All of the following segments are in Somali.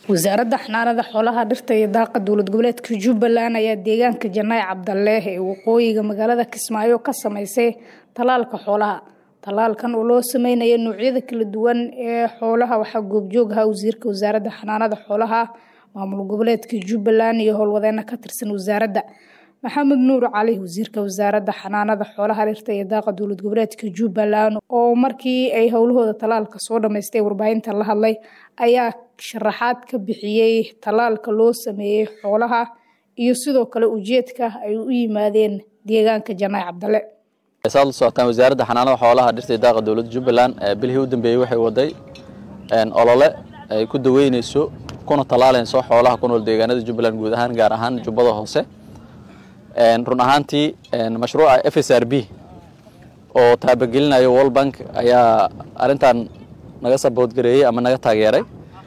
wasaaradda xanaanada xoolaha dhirta iyo daaqa dowlad goboleedka jubbaland ayaa deegaanka janaac cabdaleeh ee waqooyiga magaalada kismaayo ka sameysay tallaalka xoolaha tallaalkan oo loo sameynayo noocyada kala duwan ee xoolaha waxaa goobjoog ahaa wasiirka wasaaradda xanaanada xoolaha maamul goboleedka jubbaland iyo howlwadeena ka tirsan wasaaradda maxamed nuur cali wasiirka wasaaradda xanaanada xoolaha dhirta iyo daaqa dowlad goboleedka jubbaland oo markii ay howlahooda tallaalka soo dhamaystay warbaahinta la hadlay ayaa sharaxaad ka bixiyey tallaalka loo sameeyey xoolaha iyo sidoo kale ujeedka ay u yimaadeen deegaanka janaac cabdale saad la socotaan wasaaradda xanaanada xoolaha dhirta iyo daaqa dowladda jubbaland bilihii u dambeeyey waxay waday olole ay ku daweyneyso kuna tallaalayso xoolaha ku nool deegaanada jubbaland guud ahaan gaar ahaan jubbada hoose run ahaantii mashruuca f s r b oo taabagelinayo world bank ayaa arintan naga saboodgareeyey ama naga taageeray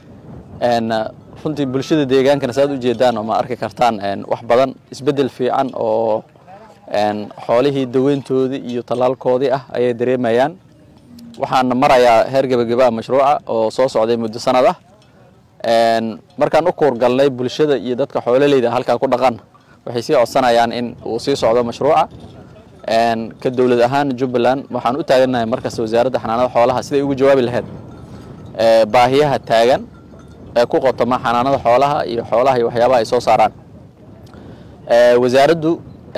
runtii bulshada deegaankana saad ujeedaan ma arki kartaan wax badan isbedel fiican oo xoolihii daweyntoodii iyo tallaalkoodii ah ayay dareemayaan waxaana marayaa heer gebageba mashruuca oo soo socday muddo sanad ah markaan u kuurgalnay bulshada iyo dadka xoololeyda halkaa ku dhaqan waxay sii codsanayaan in uu sii socdo mashruuca ka dowlad ahaan jubbaland waxaan u taaganahay markasta wasaaradda xanaanada xoolaha siday ugu jawaabi lahayd baahiyaha taagan ee ku qotoma xanaanada xoolaha iyo xoolaha iyo waxyaabaha ay soo saaraan wasaaraddu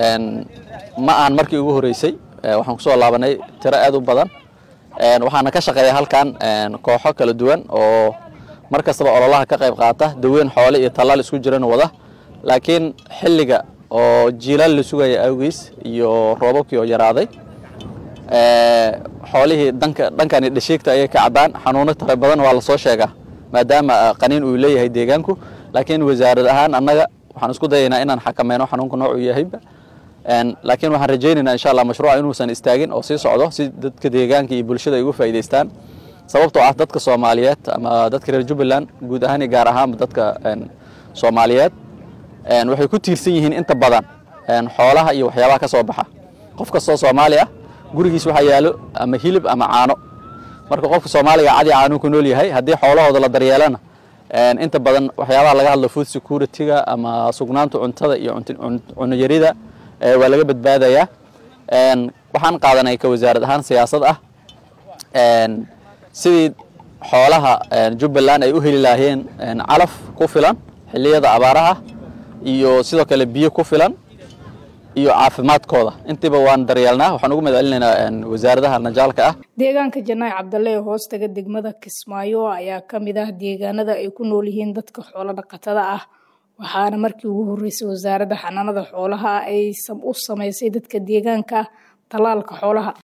ma ahan markii ugu horeysay waxaan kusoo laabanay tiro aad u badan waxaana ka shaqeeya halkan kooxo kala duwan oo mar kastaba ololaha ka qayb qaata daweyn xoole iyo tallaal isku jiran wada laakiin xilliga oo jiilaal la sugaya awgiis iyo roobabkii oo yaraaday xoolihii danka dhankani dhashiigta ayay ka cabbaan xanuuno tara badan waa lasoo sheegaa maadaama qaniin uu leeyahay deegaanku laakiin wasaarad ahaan annaga waxaan isku dayaynaa inaan xakameyno xanuunka noocuu yahayba laakiin waxaan rajaynaynaa insha allah mashruuca inuusan istaagin oo sii socdo si dadka deegaanka iyo bulshada ay uga faa'iidaystaan sababtoo ah dadka soomaaliyeed ama dadka reer jubbaland guud ahaan iyo gaar ahaanba dadka soomaaliyeed waxay ku tiirsan yihiin inta badan xoolaha iyo waxyaabaha ka soo baxa qof kastoo soomaali ah gurigiis waxaa yaalo ama hilib ama caano marka qofka soomaaliga cadi caanuu ku nool yahay haddii xoolahooda la daryeelana inta badan waxyaabaha laga hadlo food security-ga ama sugnaanta cuntada iyo cunayarida waa laga badbaadayaa waxaan qaadanay ka wasaarad ahaan siyaasad ah sidii xoolaha jubbaland ay u heli lahaayeen calaf ku filan xilliyada abaaraha iyo sidoo kale biyo ku filan iyo caafimaadkooda intiiba waan daryeelnaa waxaan ugu madcelinaynaa wasaaradaha najaalka ah deegaanka janaac cabdalle ee hoostaga degmada kismaayo ayaa ka mid ah deegaanada ay ku nool yihiin dadka xoolo dhaqatada ah waxaana markii ugu horreysay wasaaradda xanaanada xoolaha ay u sameysay dadka deegaanka tallaalka xoolaha